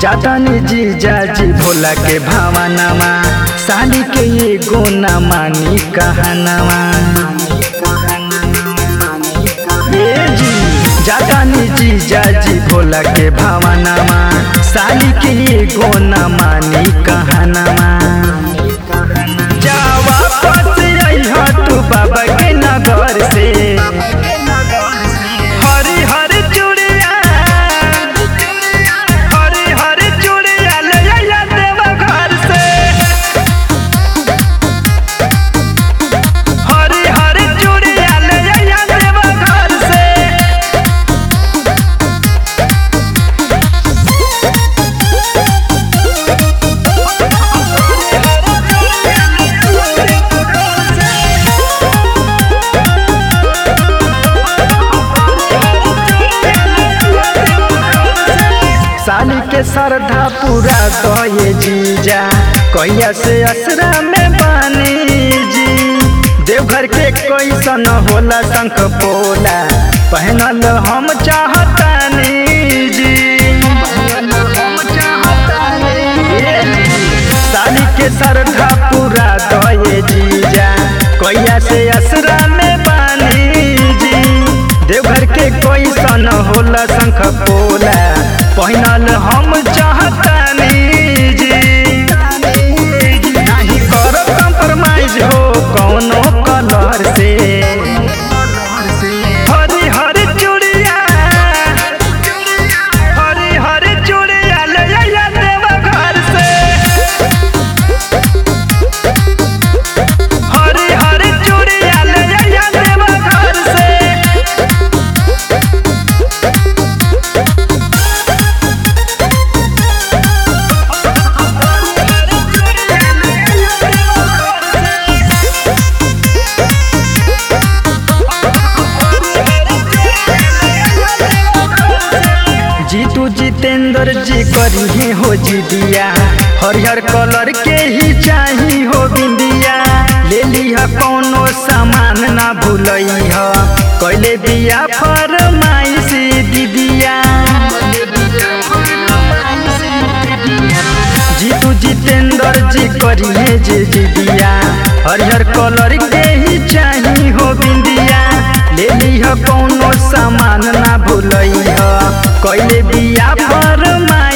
जातानी जीजा जी भोला के भावनामा साली के एगो ना मानी कहनामा ए जी जातानी जीजा जी भोला के भावनामा साली के एगो ना मानी कहनामा जा वापस अइह तू बाबा के नगर से हरी हरी चूड़िया हरी हरी चूड़िया ले आइया देवा घर से हरी हरी चूड़िया ले आइया देवा घर से साली के श्रद्धा पूरा दये जीजा कहिया से असरा में बानी जी देवघर के कैसन होला शंख पोला पहनल हम चाहतानी जी साली के श्रद्धा पूरा दये जीजा कहिया से असरा में बानी जी देवघर के कैसन होला शंख पोला पहिनल हम चाहतानी जी नाही करब कंप्रोमाइज हो कौनो कलर से हरी हरी चूड़िया हरी हरी चूड़िया ले आइया देवा घर से हरी हरी चूड़िया ले आइया देवा घर से जीतू जितेंद्र जी करी हो जी दिया हरिहर कलर के ही चाही हो बिंदिया ले लिहा कोनो सामान ना भूलई ह कैले बिया फरमाइश दीदिया जीतू जितेंद्र जी करी है जे जी दिया हरिहर कलर के ही चाही हो बिंदिया ले लिह कोनो सामान ना भूलई ह कैले बिया फरमाइश